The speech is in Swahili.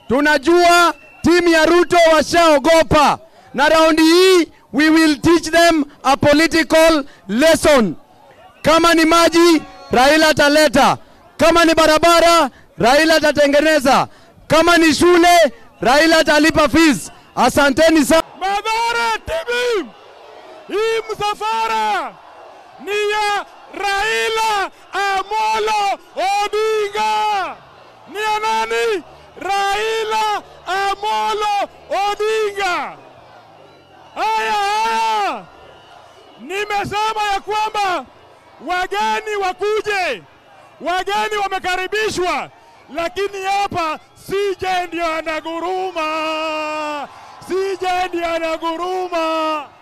Tunajua timu ya Ruto washaogopa, na raundi hii we will teach them a political lesson. Kama ni maji, Raila ataleta. Kama ni barabara, Raila atatengeneza. Kama ni shule, Raila atalipa fees. Asanteni sana. Madhara timu hii msafara ni ya Raila Amolo Odinga. Ni ya nani? Raila Amolo Odinga. Haya haya, nimesema ya kwamba wageni wakuje, wageni wamekaribishwa, lakini hapa CJ ndio anaguruma, CJ ndio anaguruma.